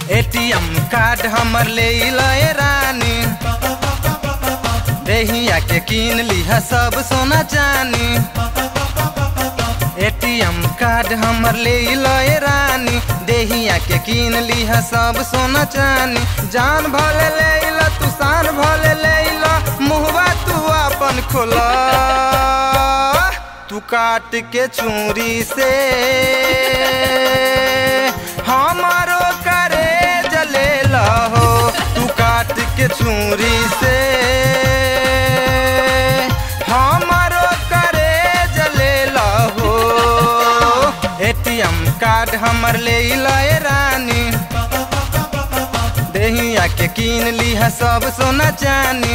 ATM card हमर ले लए रानी देहिया के कीन लिहा सब सोना चानी एटीएम कार्ड हमर ले लए रानी देहिया के कीन लिहा सब सोना चानी जान भले ले ला तू शान भले ले ला मुहवा तू अपन खोला तू काट के चूरी से हमारो करे जले हो तू काट के चूरी से हमारो करे जले हो एटीएम कार्ड हमर ले लए रानी देहिया के कीन लिहा सब सोना चानी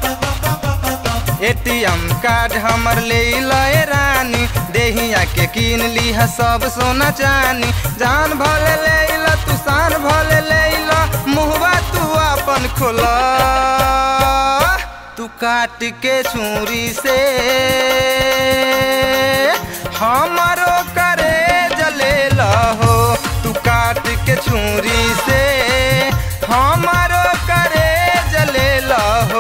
एटीएम कार्ड हमर ले लए रानी देहिया के कीन लिहा सब सोना चानी जान भले ले ला तू शान भले ले ला मुहवा तू अपन खोला तू काट के छुरी से हमारो करे जले हो तू काट के छुरी से हमारो करे जले हो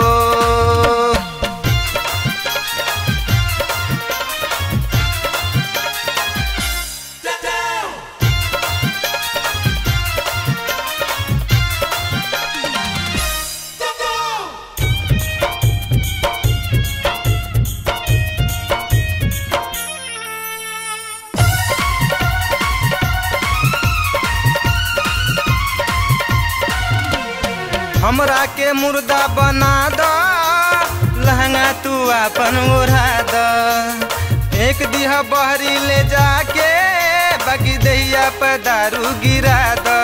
हमरा के मुर्दा बना द लहंगा तू अपन ओढ़ा द एक दिहा बहरी ले जाके बाकी दहिया पर दारू गिरा द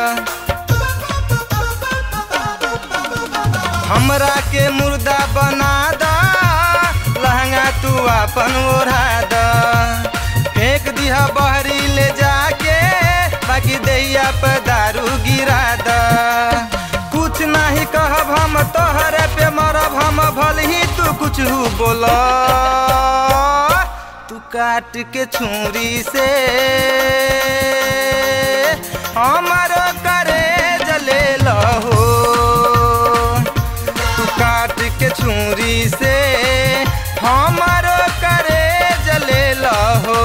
हमरा के मुर्दा बना द लहंगा तू अपन ओढ़ा द एक दिहा बहरी ले जाके बाकी दहिया पर दारू गिरा द कुछ नहीं कहब हम तोहरे पे मरब हम भल ही तू कुछ बोल तू काट के छुरी से हमारो करे जले हो तू काट के छुरी से हमारो करे जले हो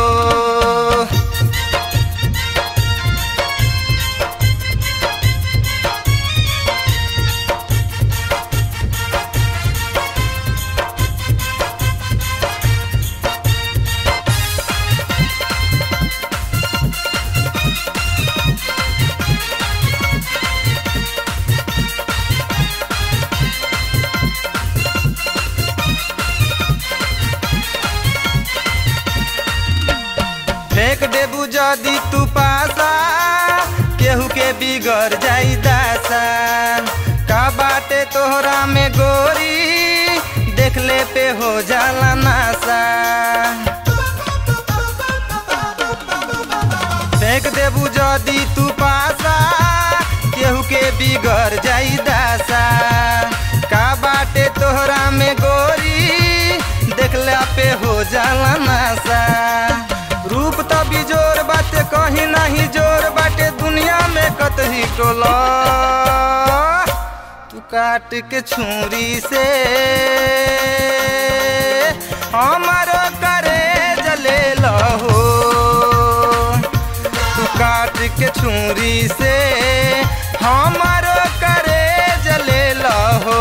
फेंक देबू जदी तू पासा केहू के बिगड़ जाई दासा का बाटे तोहरा में गोरी देखले पे हो जाला नासा फेंक देबू जदी तू पासा केहू के बिगड़ जाई दासा का बाटे तोहरा में गोरी देखला पे हो जाला नासा रूप त बिजोर बाटे कहीं नहीं जोर बाटे दुनिया में कतही टोला तू काट के छुरी से हमारो करे जले हो तू काट के छुरी से हमारो करे जले हो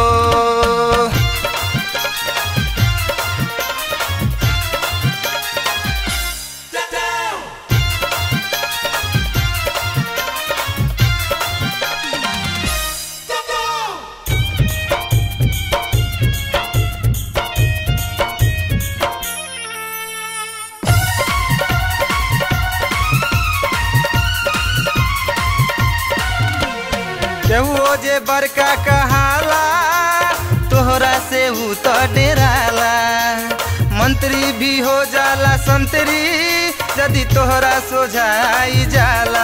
केहू जे बड़का कहाला तोहरा से ऊ तो डेराला मंत्री भी हो जाला संतरी यदि तोहरा सोझाई जाला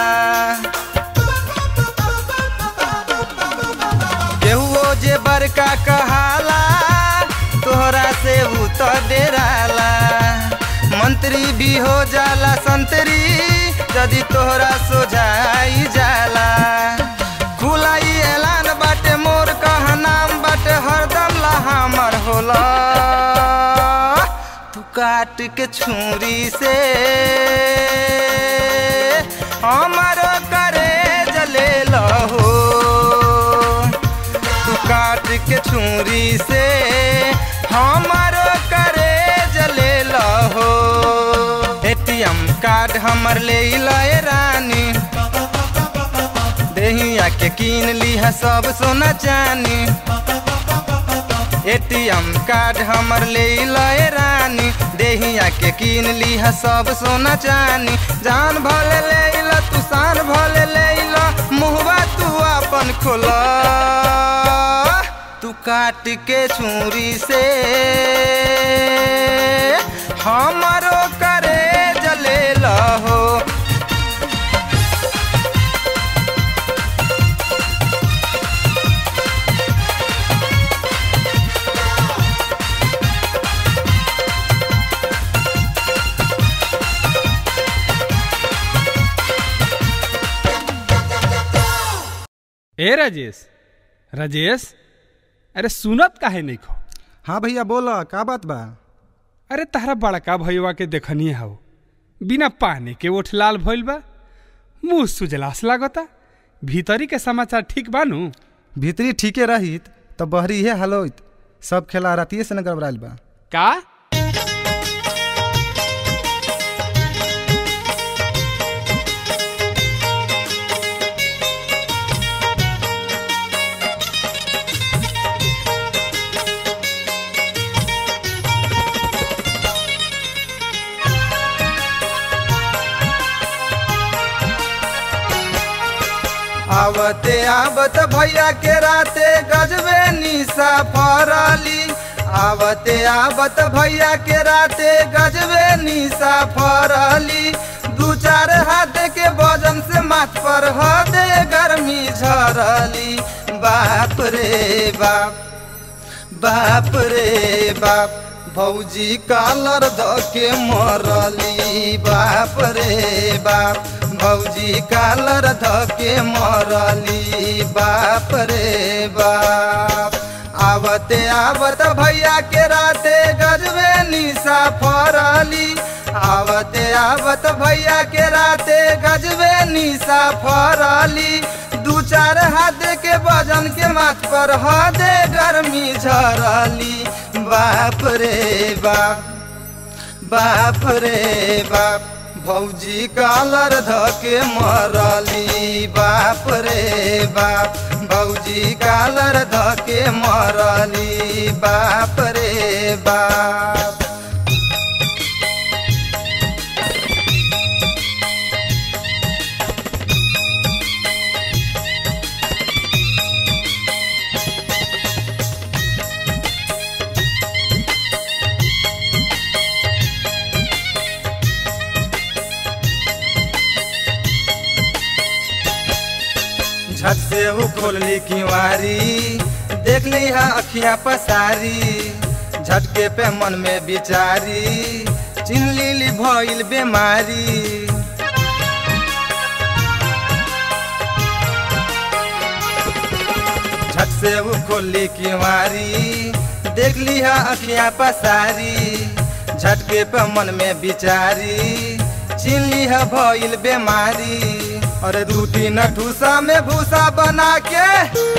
केहू जे बड़का कहाला तोहरा से ऊ तो डेराला मंत्री भी हो जाला संतरी यदि तोहरा सोझाई जाला के छुरी से हमारो करे जले लहो तू काट के छुरी से हमारो करे जले लहो एटीएम कार्ड हमर ले लए रानी देहिया के कीन लीहा सब सोना चानी एटीएम कार्ड हमर ले लए रानी देहिया के कीन लीहा सब सोना चानी जान भले ले ला तू शान भले ले ला मुहवा तू अपन खोला तू काट के छुरी से हमारो करे जले लहो ए राजेश राजेश अरे सुनत काहे नहीं खो हाँ भैया बोला का बात बा अरे तारा बड़का भैया के देखनी हो बिना पानी के ओठ लाल भइल बा मुंह सुजलास लागता भीतरी के समाचार ठीक बानू भीतरी ठीके रहित तो बहरी इहे हाल होइत सब खेला रातिए से न गड़बड़ाइल बा का आवते आवत भैया के राते गजबे निशा फरली आवते आवत भैया के राते गजबे निशा फरली दू चार हाथ के वजन से माथ पर हदे गर्मी झरली बाप रे बाप बाप रे बाप भौजी कालर ध के मरली बाप रे बाप भौजी कालर ध के मरली बाप रे बाप आवते आवत भैया के राते गजबे निशा फरली आवते आवत भैया के राते गजबे निशा फरली दू चार हाथ के वजन के माथ पर हदे गर्मी झरली बाप रे बाप बाप रे बाप भौजी कालर ध के मरली बाप रे बाप भौजी कालर ध के मरली बाप रे बाप झट से वो खोलली किवारी देख ली है अखियां पसारी झटके पे मन में बिचारी चिन्ह ली भइल बेमारी झट से वो खोलली किवारी देख ली है अखियां पसारी झटके पे मन में बिचारी चिन्ह है भइल बेमारी अरे दू तीन ठूसा में भूसा बना के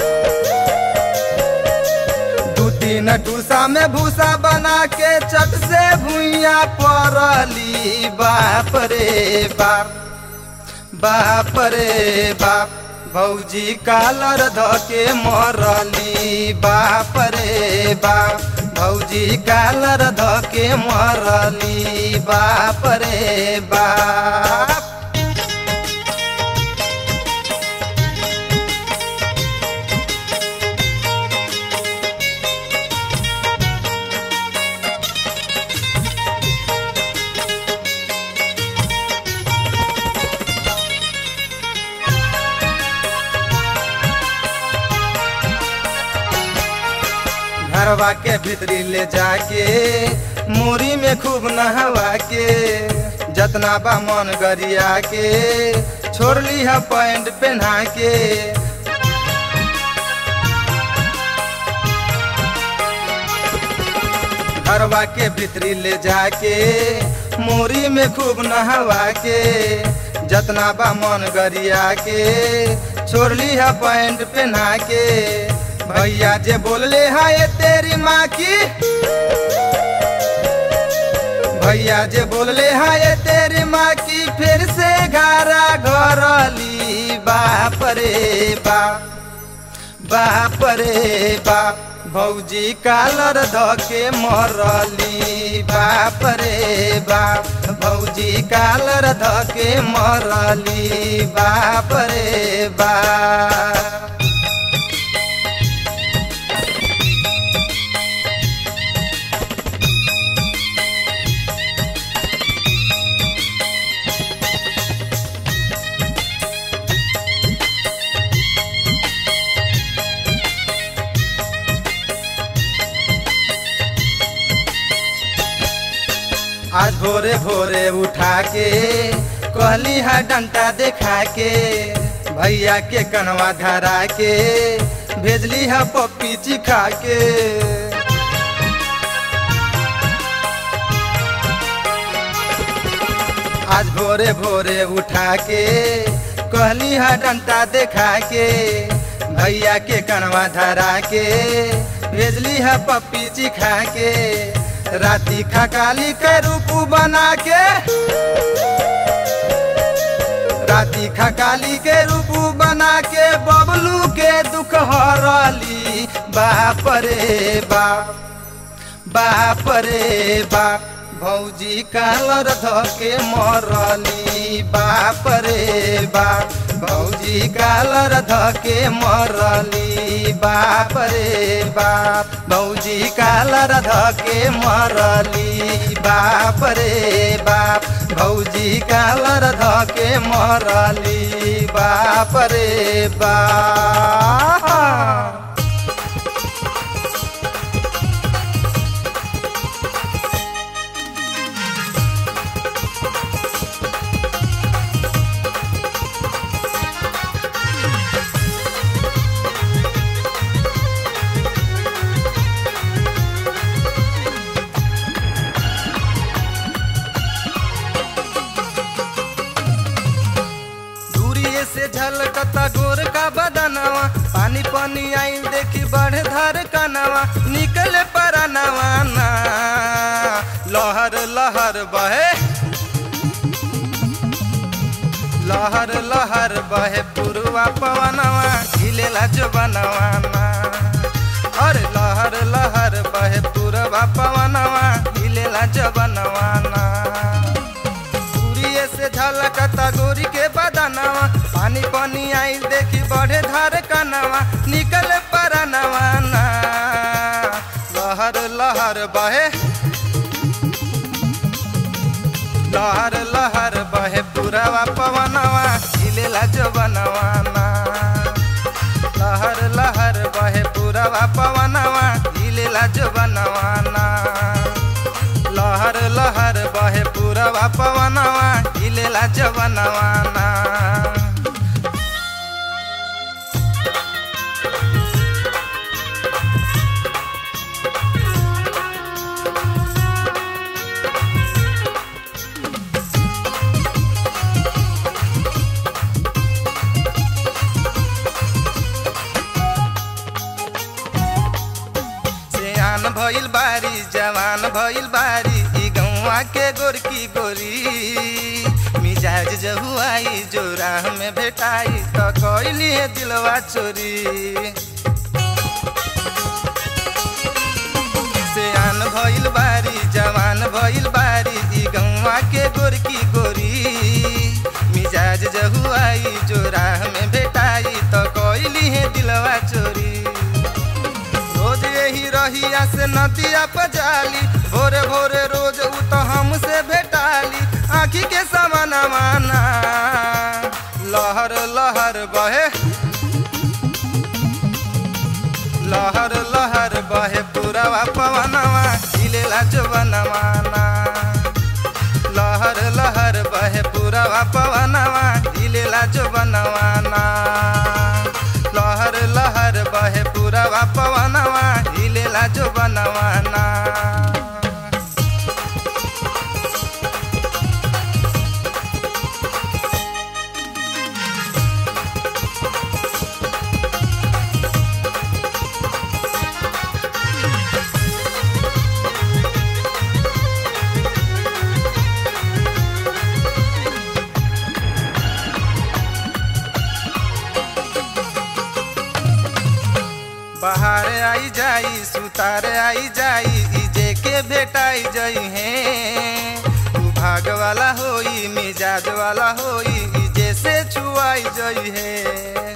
दू तीन ठूसा में भूसा बना के चट से भुइया पड़ली बाप रे बाप बाप रे बाप भौजी कालर ध के मरली बाप रे बाप भौजी कालर ध के मरली बाप रे बाप घरवा के भीतरी ले जाके मूरी में खूब नहवा के जतना बा मन गरिया के छोड़ ली है पैंट पहना के घरवा के भीतरी ले जाके मोरी में खूब नहवा के जतना बा मन गरिया के छोड़ली है पैंट पहना के भैया जे बोलले है ये तेरी माँ की भैया जे बोलले है ये तेरी माँ की फिर से घरा घरली बाप रे बाप बाप रे बाप भौजी कालर धके मरली बाप रे बाप भौजी कालर धके मरली बाप रे बाप आज भोरे भोरे उठा के कहली है डंटा देखा के भैया के कनवा धरा के भेजली है पप्पी चिखा के आज भोरे भोरे उठा के कहली है डंटा देखा के भैया के कनवा धरा के भेजली है पप्पी चिखा के राती खकाली के रूप बना के राती खकाली के रूप बना के बबलू के दुख हरली बाप रे बाप बाप रे बाप भौजी कालर धके मरली बाप रे बाप भौजी कालर धके मरली बाप रे बाप भौजी कालर धके मरली बाप रे बाप भौजी कालर धके मरली बाप रे बाप दूरिये से झलकता गोर का बदनवा पानी पानी आई देखी बढ़ धर कनवा निकले परनवा ना लहर लहर बहे लहर लहर बहे पुरवा पवनवा खिलेला जो बनवा ना अरे लहर लहर बहे पुरवा पवनवा खिलेला जो बनवा ना दूरिये से झलकता गोरी के बदनवा पानी पानी आई देखी बढ़े धार कनवा निकल परनवा ना लहर लहर बहे लहर लहर बहे पुरवा पवनवा हिलेला जो बनवा ना लहर लहर बहे पुरवा पवनवा हिलेला जो बनवा ना लहर लहर बहे पुरवा पवनवा हिलेला जवनवा ना सियान भइल बारी जवान भइल बारी ई गौवा के गोरकी गोरी मिजाज जहुआई जो राह में भेटाई त कैली है दिलवा चोरी सियान भइल बारी जवान भइल बारी ई गौवा के गोरकी गोरी मिजाज जहुआई जो राह में भेटाई त कैली है दिलवा चोरी रोज यही रहिया से नदिया पजाली भोरे भोरे रोज उ तो हमसे भेटाली आखी के समानवाना लहर लहर बहे लहर लहर बहे पुरवा पवनवा हिलेला जवनवाना लहर लहर बहे पुरवा पवनवा हिलेला जवनवाना लहर लहर बहे पुरवा पवनवा हिलेला जो बनवाना बाहर आई जाई सुतार आई जाई इजे के भेटाई जई है तू भाग वाला होई मिजाज वाला होई इजे से छुआई जई है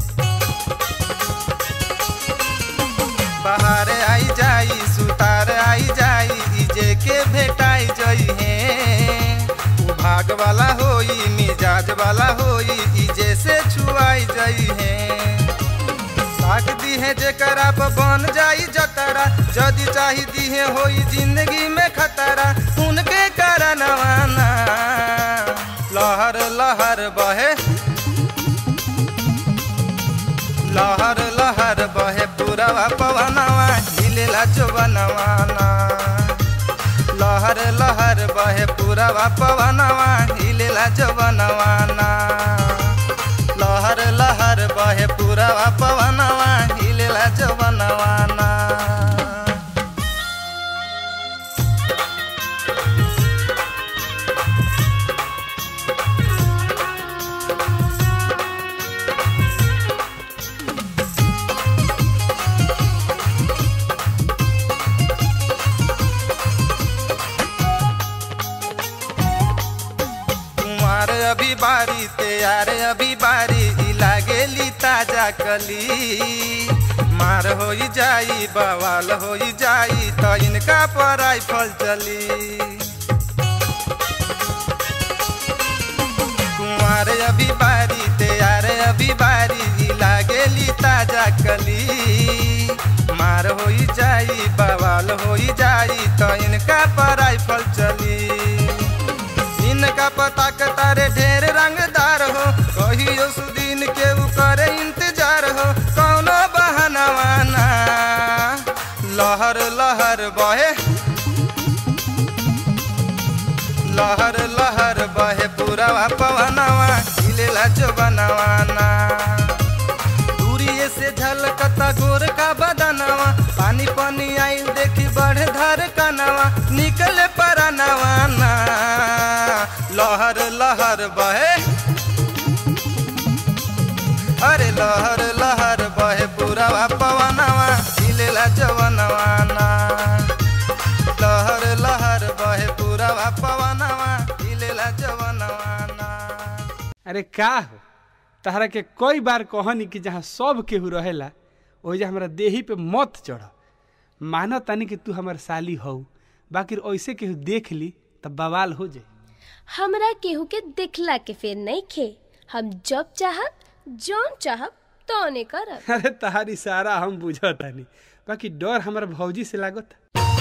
बाहर आई जाई सुतार आई जाई इजे के भेटाई जई है तू भाग वाला होई मिजाज वाला होई इजे से छुआई जई है साग दी है जेकरा पर बन जाई जतरा जदी चाही दी है होई जिंदगी में खतरा उनके करनवाना लहर लहर बहे लहर लहर बहे पूरा पवनवा हिलेला चुबनवाना लहर लहर बहे पूरा पवनवा हिलेला चुबनवाना लहर लहर बहे पूरा पवनवा हिलेला चुबनवाना कुमार अभी बारी तैयार अभी बारी ई लागेली ताजा कली मार हो जाई बवाल हो जाई तो इनका पर राइफल चली कुमार अभी बारी तैयार अभी बारी ई लागेली ताजा कली मार हो जाई बवाल हो जाई तो इनका पर राइफल चली इनका पता के तारे ढेर रंगदार हो कहियो सुदीन के ऊ करे इंतजार हो कौनो बहनवाना लहर लहर बहे लहर लहर बहे पूरा पवनवा हिलेला चौबनवाना दूरिये से झलकता गोर का बदनवा पानी पानी आइल देखी बढ़ धर कनवा निकले परनवाना लहर लहर बहे अरे लहर लहर बहे पूरा पवनवा हिलेला जवनवाना लहर लहर बहे पूरा पवनवा हिलेला जवनवाना अरे का हो तहरा के कई बार कहनी कि जहाँ सब केहू रहेला ओहिजा हमरा देही पे मत चढ़ मानो तानी कि तू हमर साली हो बाकी ऐसे केहू देख ली तब बवाल हो जाए हमरा केहू के दिखला के फेर नहीं खे हम जब चाहब जौन चाहब तौने करब अरे तहारी सारा हम बुझतानी बाकी डर हमारा भौजी से लागत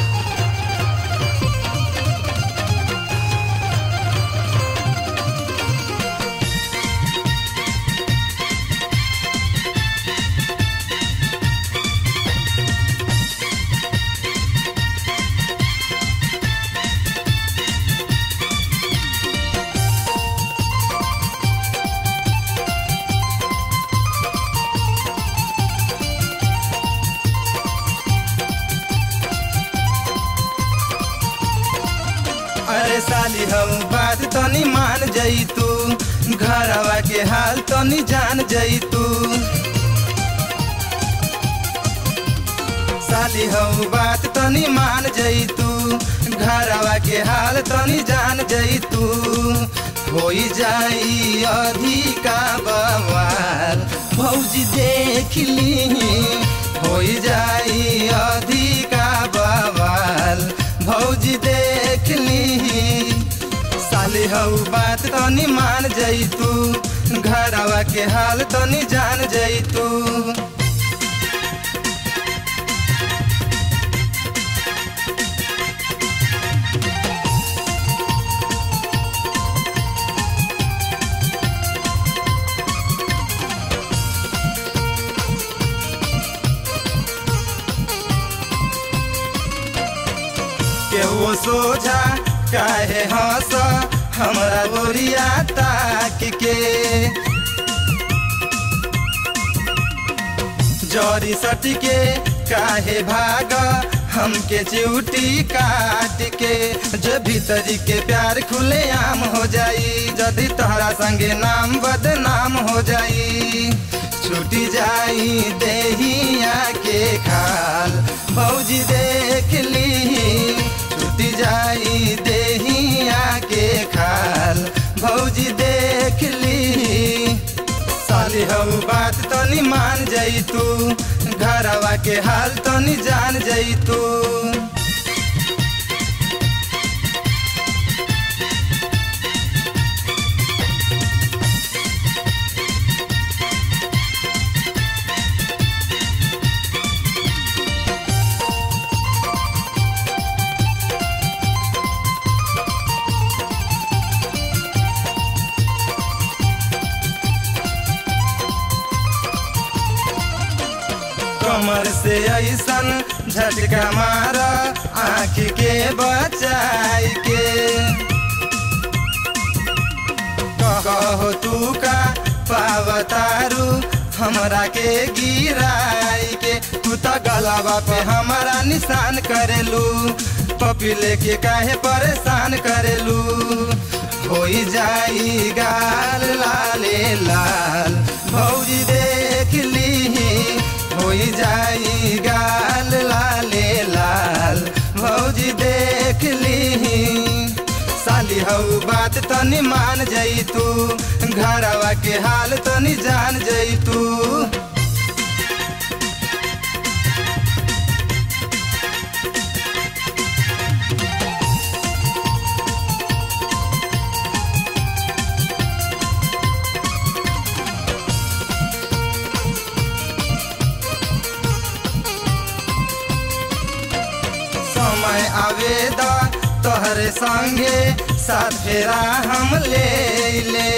अरे साली हम बात तनी मान जई तू घरवा के हाल तनी जान जई तू साली हम बात तनी मान जई तू घरवा के हाल तनी जान जई तू होई जाई अधिका बवाल भौजी देख ली होई जाई अधिका बवाल भौजी देख ली साली हऊ बात तनी मान जई तू घरवा के हाल तनी जान जई तू केहू सोझा काहे हंस हमरा गोरिया ताक के जरी सट के काहे भाग हमके चिउटी काट के जो भीतरी के प्यार खुले आम हो जाई जदि तोहरा संगे नाम बदनाम हो जाई छूटी जाई देहिया के खाल भौजी देख ली छुट जाई देहिया के खाल भौजी देख ली साली हऊ बात तनी मान जई तू घरवा के हाल तनी जान जई तू कमर से ऐसन झटका मार आँख के बचाई के कहो तू का पावतारू हमरा के गिराई के तू तो गलावा पे हमारा निशान करेलू पपी लेके काहे परेशान करेलू होई जाई गाल लाले लाल भौजी देख ली होई जाई गाल लाले लाल भौजी देख ली साली हऊ बात तनी मान जई तू घरवा के हाल तनी जान जई तू समय आवेदा तोहरे संगे साथ फेरा हम ले ले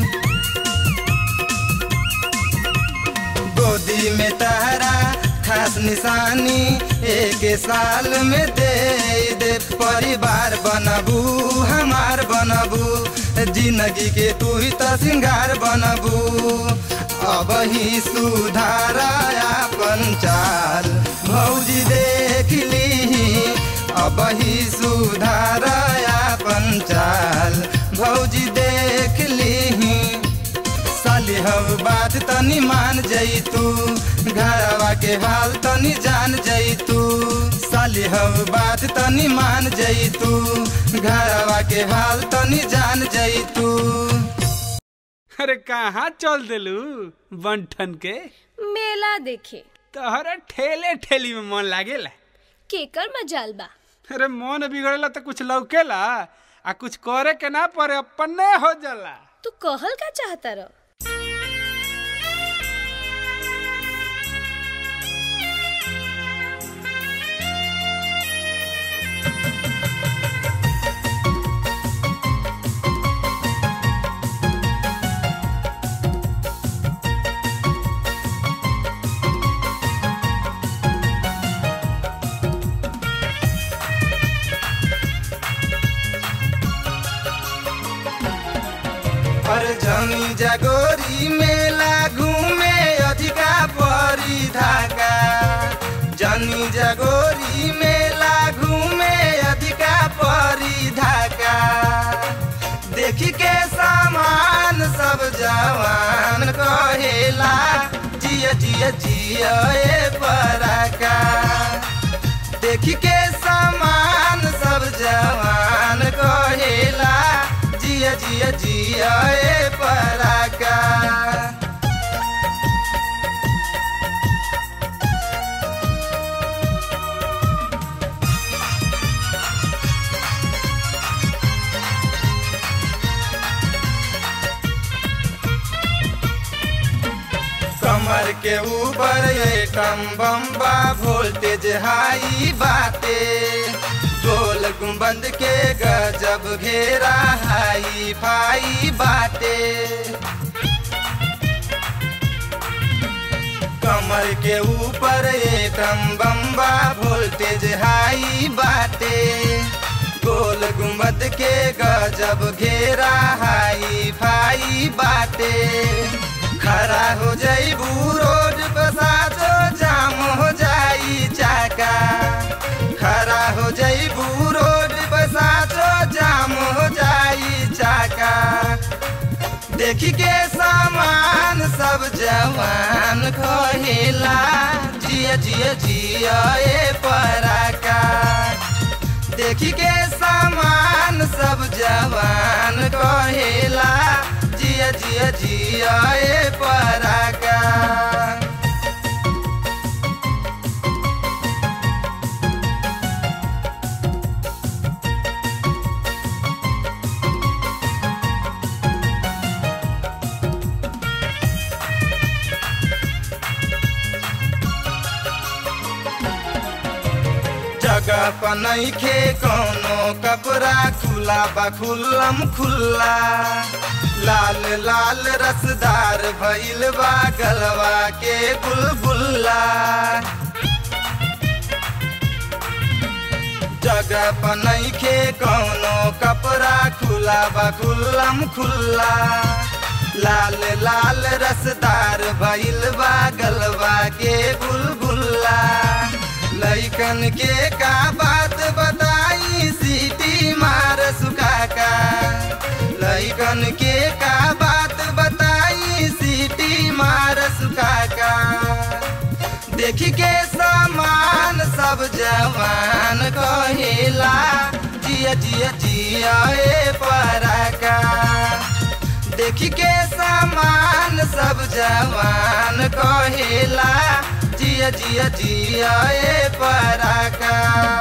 गोदी में तहरा खास निशानी एक साल में दे दे परिवार बनबू हमार बनबू जिंदगी के तू ही तो श्रृंगार बनबू अब ही सुधारा अपन चाल भौजी देख ली अब ही सुधारा अपन चाल भौजी देख ली साली हव बात तनी मान जई तू घरवा के हाल तनी जान जई तू साली हव बात तनी मान जई तू घरवा के हाल तनी जान जई तू अरे कहाँ चल दिलू बंठन के मेला देखे तोहरे ठेले ठेली में मन लागेला केकर मजाल बा अरे मन बिगड़ेला तो कुछ लौकेला आ कुछ करे के ना पड़े अपने हो जाला तू कहल का चाहता रह पर जमी जगोरी मेला घूमे अधिका परी धाका जनी जगोरी मेला घूमे अधिका परी धाका देखी के सामान सब जवान कहेला जिया जिया जिया ए पराका देखी के सामान सब जवान कहेला जिया जिया जिया ए पराका कमर के ऊपर ये कम बम्बा वोल्टेज हाई बाटे गोल गुंबद के गजब घेरा हाई फाई बाटे कमर के ऊपर ये कम बम्बा वोल्टेज हाई बाटे गोल गुंबद के गजब घेरा हाई फाई बाटे खड़ा हो जाइबू रोड पे साजो जाम हो जाई चाका खड़ा हो जाइबू रोड पे साजो जाम हो जाई चाका देखी के सामान सब जवान कहेला जिया जिया जिया जिया ए पराका देखी के सामान सब जवान कहेला जिया जिया जिया ए पराका जगह पर नइखे कौनो कपड़ा खुला बा खुल्लम खुल्ला लाल लाल रसदार भइल बा गलवा के बुलबुल्ला जगह पर नइखे कौनो कपड़ा खुला बा खुल्लम खुल्ला लाल लाल रसदार भइल बा गलवा के बुलबुल्ला लइकन के का बात बताई सीटी मार सुकाका लइकन के का बात बताई सीटी मार सुकाका देखी के सामान सब जवान कहेला जिया जिया जिया ए पराका देखी के सामान सब जवान कहेला जिया जिया जिया ए पराका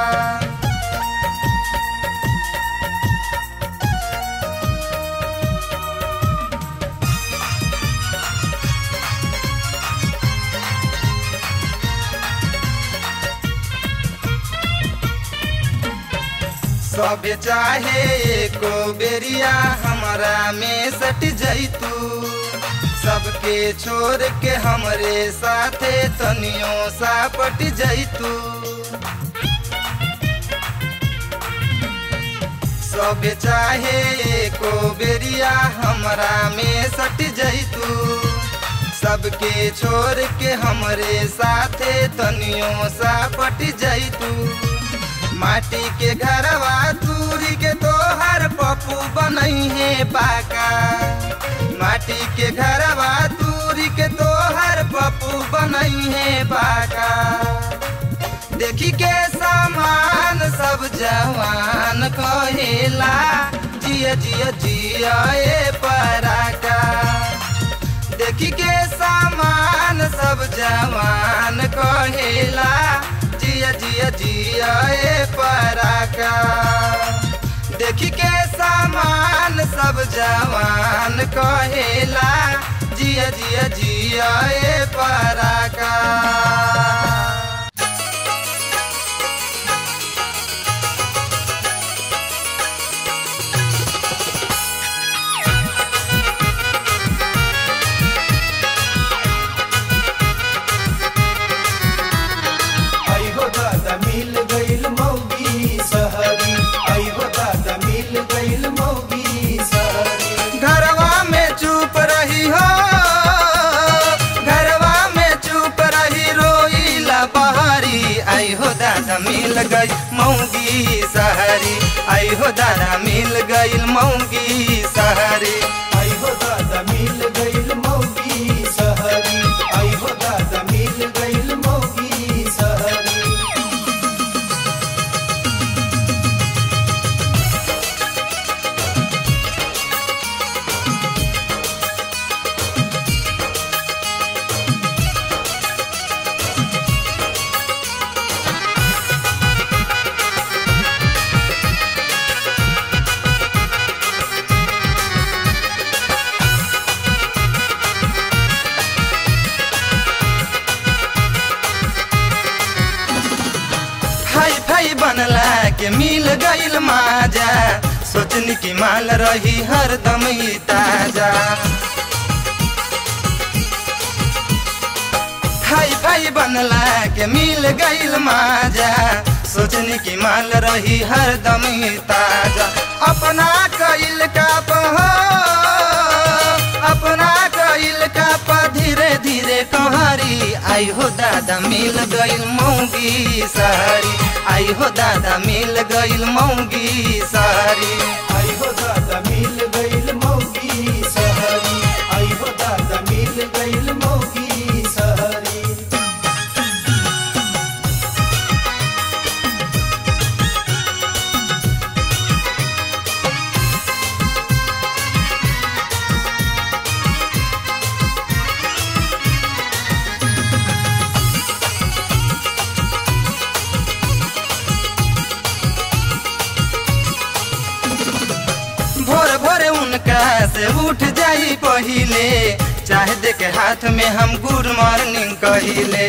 सब चाहे एको बेरिया हमारा में सट जैतू सबके छोड़ के हमरे साथे तनियो सा पट जैतू सब चाहे एको बेरिया हमरा में सट जैतू सबके छोड़ के हमरे साथे तनियो सा पट जैतू माटी के घरवा दूरी के तोहर पप्पू बनई है पाका माटी के घरवा दूरी के तोहर पप्पू बनई है पाका देखी के सामान सब जवान कहेला जिया जिया जिया ए पराका देखी के सामान सब जवान कहेला जिया जिया जिया ए पराका देखी के सामान सब जवान कहेला जिया जिया जिया ए पराका आई हो दादा मिल गइल मौगी सहरी आई हो दादा मिल गइल मौगी सहरी घरवा में चुप रही हो घरवा में चुप रही रोईला बहारी आई हो दादा मिल गई मऊगी सहरी आई हो दादा मिल गई मऊगी सहरी आई हो दादा मिल गइल मौगी सहरी आई हो दादा मिल गइल मौगी सहरी हाई फाई बनला के मिल गईल माजा सोचनी की माल रही हरदम ही ताजा हाई फाई बनला के मिल गईल माजा सोचनी की माल रही हरदम ही ताजा अपना कईल का पहो अपना कईल का प धीरे धीरे कहरी आई हो दादा मिल गईल मौगी सारी आई हो दादा मिल गईल मौगी सारी आई हो दादा मिल गइल मौगी सहरी आई हो दादा मिल गइल मौगी सहरी जाई पहिले चाहे दे के हाथ में हम गुड मॉर्निंग कहिले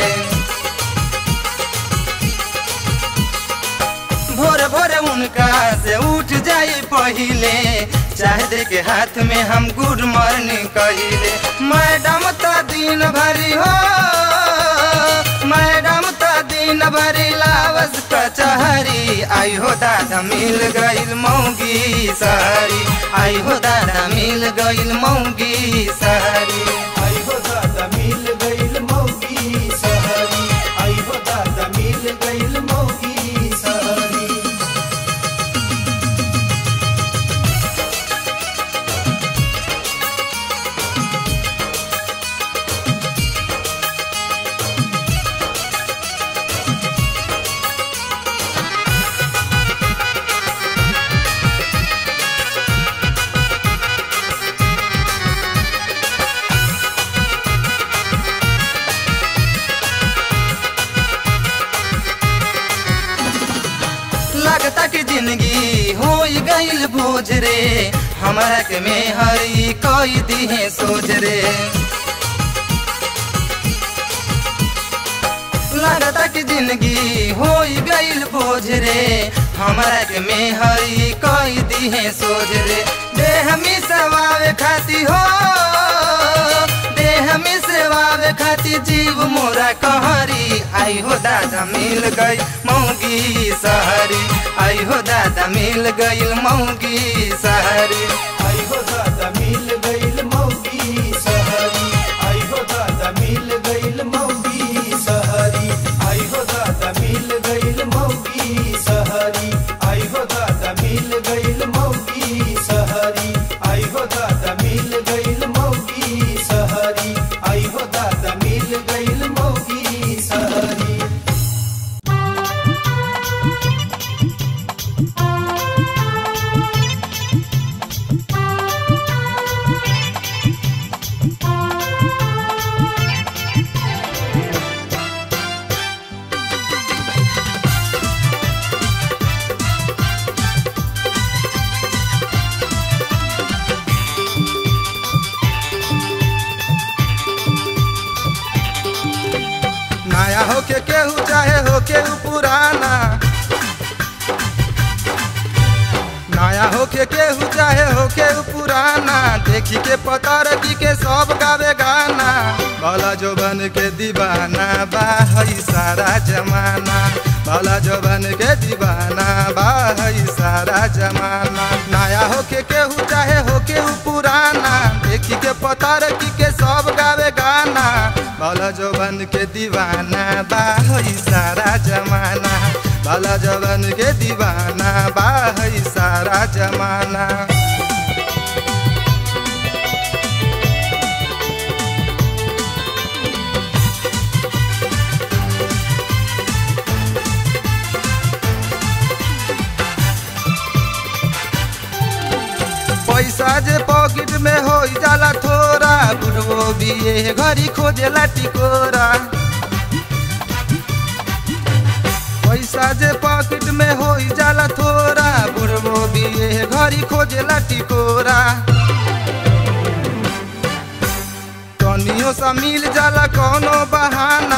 भोर भोर उनका से उठ जाई पहिले चाहे दे के हाथ में हम गुड मॉर्निंग कहिले मैडम तो दिन भरी हो मैडम तो दिन भरी लावस कचहरी आई हो दादा मिल गईल मौगी सारी आई हो दादा मिल गईल मौगी सारी आई हो दादा मिल गईल मौगी सहरी आई हो दादा मिल गईल मौगी सहरी लगता कि जिंदगी हो गईल बोझ रे हमारा के में हरी कोई दिहे सोच रे लगता कि जिंदगी हो गईल बोझ रे हमारा के में हरी कोई दिहे सोच रे देह में सवावे खाती हो देह में सेवावे खाती जीव मोरा कहरी आई हो दादा मिल गई मौगी सहरी आई हो दादा मिल गई मौगी सहरी आई हो दादा मिल गईल मौगी सहरी आई हो दादा मिल गईल मौगी सहरी आई हो दादा मिल गईल मौगी सहरी आई हो दादा मिल गईल मौगी सहरी आई हो दादा मिल गईल मौगी सहरी आई हो दादा मिल गईल मौगी सहरी नया होके केहू चाहे होके उ पुराना नया होके केहू चाहे होके उ पुराना देखी के पता रखी के सब गावे गाना भला जो बन के दीवाना बा हई सारा जमाना भला जो बन के दीवाना बा हई सारा जमाना नया होके केहू चाहे होके उ पुराना देखी के पता रखी के सब गावे गाना भला जो बन के दीवाना बा हई सारा जमाना भला जो बन के दीवाना बा हई सारा जमाना पैसा जे पॉकेट में हो जाला थोड़ा बुढ़वो भी ये घरी खोजेला टिकोरा पैसा जे पॉकेट में हो जाला थोड़ा बुढ़वो भी ये घरी खोजेला टिकोरा कनियो सा मिल जाला कोनो बहाना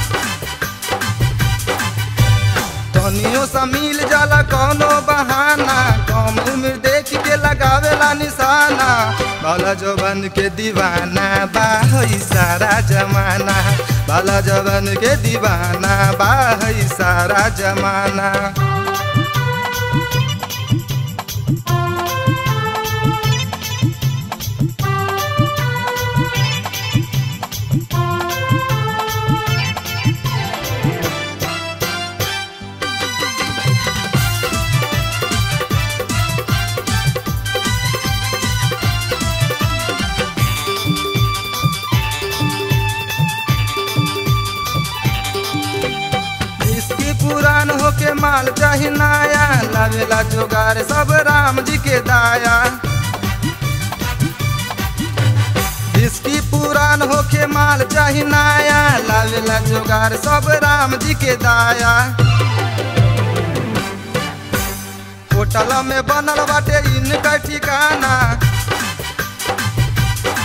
तनियो सा मिल जाला कोनो बहाना कम उम्र देख के लगावेला निशाना भला जवन के दीवाना बा हई सारा जमाना भला जवन के दीवाना बा हई सारा जमाना इसकी पुरान होके माल चाही नया लावेला जोगार सब राम जी के दाया इसकी पुरान होके माल चाही नया लावेला जोगार सब राम जी के दाया होटल में बनल बाटे इनका ठिकाना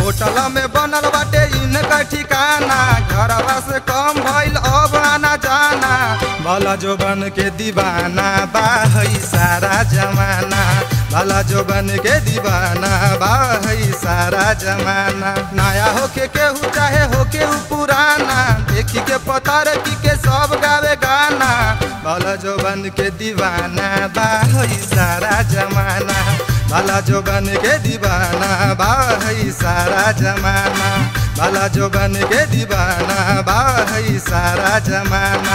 होटल में बनल बाटे इनका ठिकाना घरवा से कम भइल अब आना जाना भला जोबन के दीवाना बा है सारा जमाना भला जोबन के दीवाना बा है सारा जमाना नया होके केहू चाहे होके उ पुराना देखी के पता रखी के सब गावे गाना भला जोबन के दीवाना बा है सारा जमाना भला जोबन के दीवाना बा है सारा जमाना भला जोबन के दीवाना बा है सारा जमाना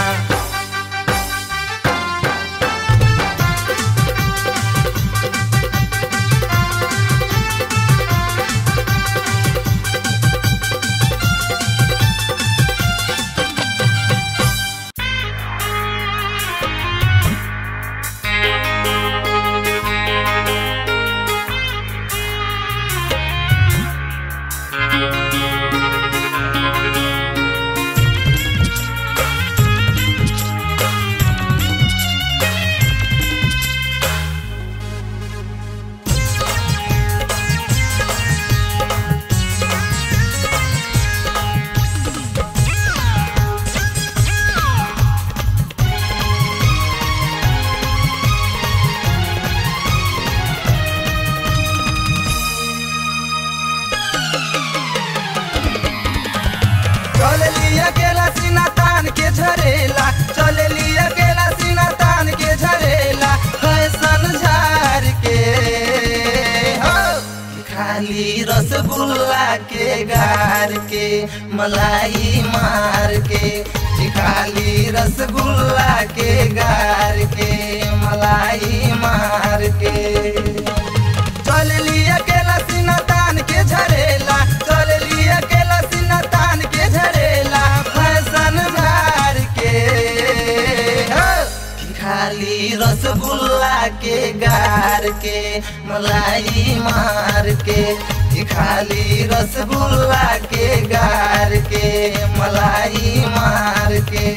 चल लिया केला सीना तान के झरेला चल लिया केला सीना तान के झरेला फैशन झार के हो खाली रसगुल्ला के गार के मलाई मार के खाली रसगुल्ला के गार के मलाई मार के चल लिया केला सीना तान के झरेला चल लिया केला सीना तान के झरेला फैशन झार के हो। खाली रसगुल्ला के गार के मलाई मार के खाली रसगुल्ला के गार के मलाई मार के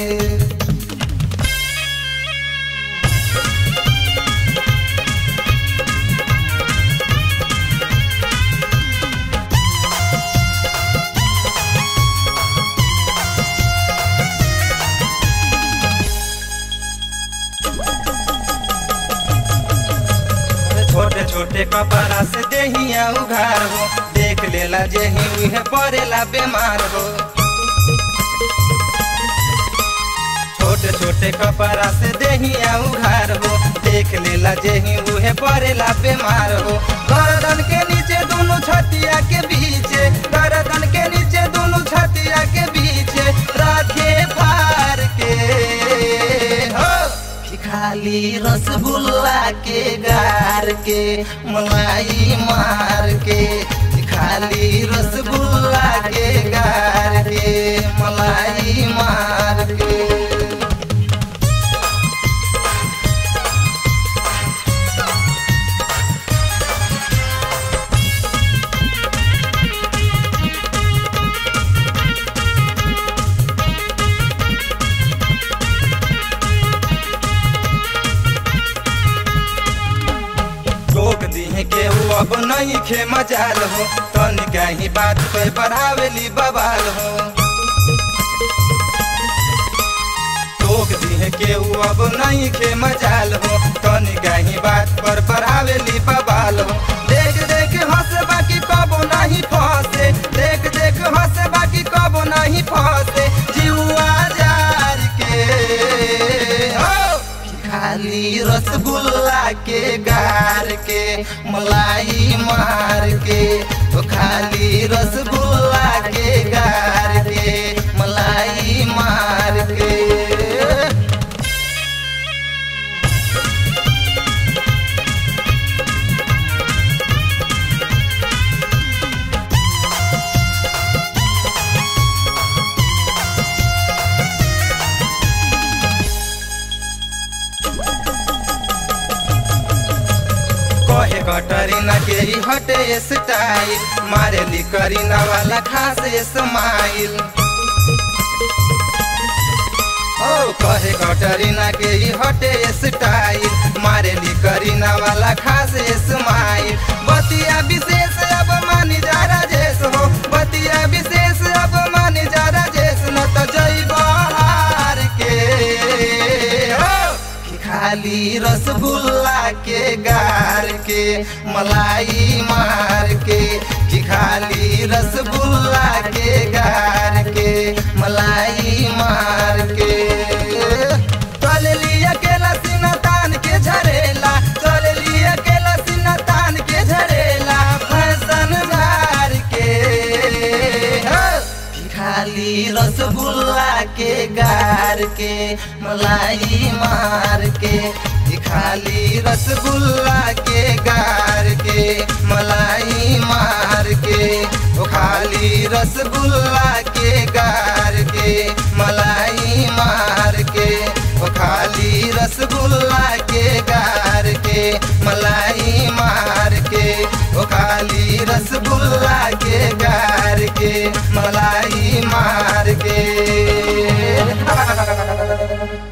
छोटे छोटे कपड़ा से देहिया उघार हो देख लेला जेही उहे पड़ेला बीमार हो छोटे छोटे कपड़ा से देहिया उघार हो देख लेला जेही उहे पड़ेला बीमार हो गर्दन के नीचे दोनों छतिया के बीचे गर्दन के नीचे दोनों छतिया के बीचे राखे फार के हो खाली रसगुल्ला के गार के मलाई मार के खाली रसगुल्ला के गार के मलाई मार के रोक दिहे के वो अब नहीं खे मजाल हो तनिका ही बात पे बढ़ावेली बवाल हो रोक दिहे के वो अब नहीं खे मजाल हो तनिका ही बात पर बढ़ावेली बवाल हो देख देख हंस बाकी कबो नहीं फंसे देख देख हंस बाकी कबो नहीं फंसे जीवा जार के हो खाली रसगुल्ला के गार के मलाई मार के तो खाली रसगुल्ला के गार के मलाई मार के कहे कटरीना के ही हटे स्टाइल मारे ली करीना वाला खास स्माइल ओ कहे कटरीना के ही हटे स्टाइल मारेली करीना वाला खास स्माइल बतिया विशेष अब मानी जा राजेश हो बतिया विशेष अब मानी जा राजेश न तो जई बहार के हो कि खाली रसगुल्ला के गार के मलाई मार के कि खाली रसगुल्ला के गार के मलाई मार के चल लिया केला सीना तान के झरेला चल लिया केला सीना तान के झरेला फैशन झार के हो कि खाली रसगुल्ला के गार के मलाई मार के कि खाली रसगुल्ला के गार के मलाई मार के ओ खाली रसगुल्ला के गार के मलाई मार के ओ खाली रसगुल्ला के गार के मलाई मार के ओ खाली रसगुल्ला के गार के मलाई मार के